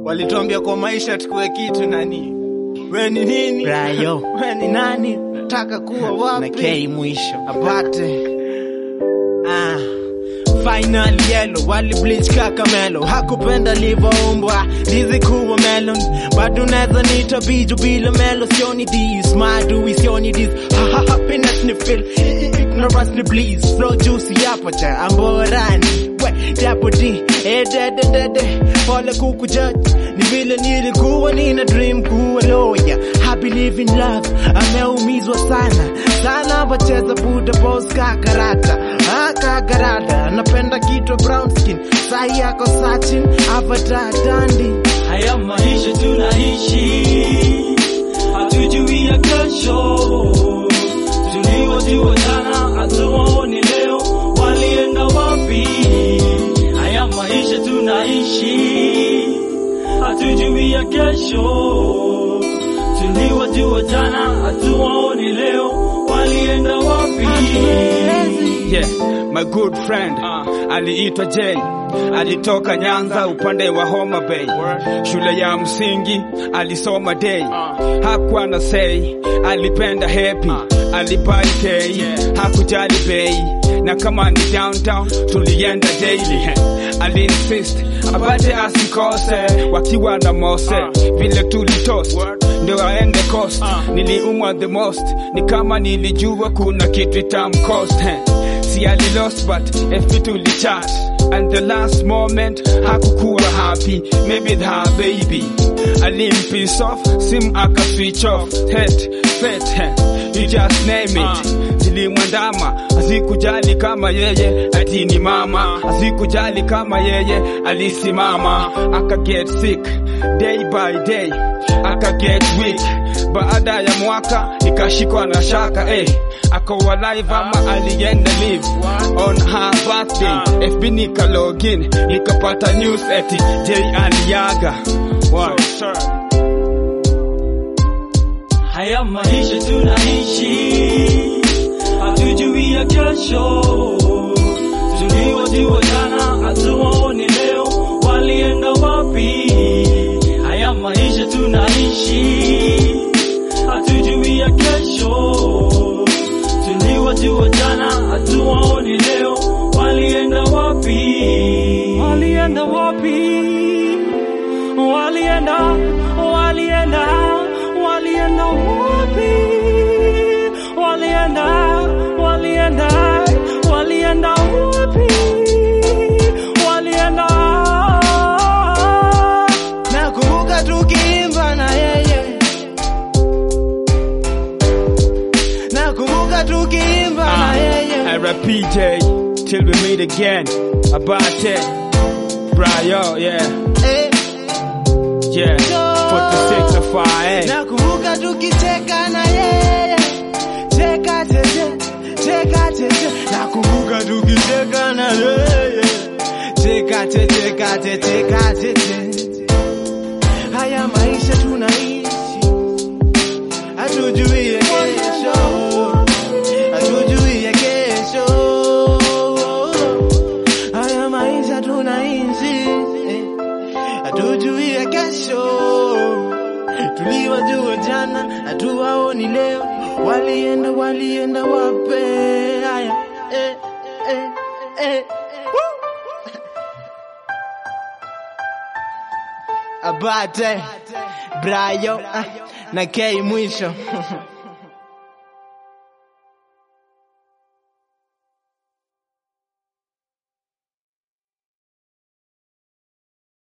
Walituambia kwa maisha tukue kitu nani, we ni nini? Brayo. we ni nani? Nataka kuwa na wapi? K mwisho. apate ah. Final yellow wali bleach kaka melo hakupenda livoumbwa ndizi kuwa melon bado unaweza nita biju bila melo sioni this madui sioni this ha, ha, happiness ni feel I- I- ignorance ni bliss flow juicy hapo cha amborani we japo d eh dede dede pole kuku judge ni vile nilikuwa nina dream kuwa lawyer I believe in love ameumizwa sana sana wacheza buda boss kakarata ah kakarata napenda kitu brown skin sahi yako sachin avatar dandi Haya maisha tunaishi, hatujui ya kesho. Tuliojua jana hatuwaoni leo, walienda wapi? Haya maisha tunaishi, hatujui ya kesho. Tuliojua jana hatuwaoni leo, walienda wapi? Yeah, my good friend aliitwa Jay, alitoka Nyanza upande wa Homa Bay. Shule ya msingi alisoma day, hakuwa na say, alipenda happy, alipai K, hakujali bei na kama ni downtown tulienda daily. Aliinsist apate asikose, wakiwa na Mose vile tulitoast ndio aende coast. Niliumwa the most, ni kama nilijua kuna kitu itamcost si ali lost but FP tulichat and the last moment hakukuwa happy maybe the her baby alimpiss off sim aka switch off head fet you just name it zilimwandama azikujali kama yeye ati ni mama azikujali kama yeye alisimama aka get sick day by day aka get weak baada ya mwaka ikashikwa na shaka eh akawa live ama alienda live on her birthday FB nika login nikapata news eti J aliaga Wow. Haya maisha tunaishi, hatujui ya kesho. Tuliojua jana hatuwaoni leo, walienda wapi? Haya maisha tunaishi, hatujui ya kesho. Tuliojua jana hatuwaoni leo, walienda wapi? Walienda wapi? Walienda, walienda, walienda wapi? Walienda, walienda, walienda wapi? Walienda nakumbuka tukiimba na yeye nakumbuka tukiimba na yeye RPJ till we meet again Abate Brayo yeah eh, yeah 46 of fire nakumbuka tukicheka na yeye cheka cheche cheka cheche nakumbuka tukicheka na yeye cheka cheche cheka cheche cheka cheche haya maisha tunaishi hatujui ya kesho hatujui ya kesho haya maisha tunaishi eh, hatujui ya kesho tuliwajua jana hatuwaoni leo walienda walienda wape haya eh, eh, eh. Woo! Abate Brayo ah, na K mwisho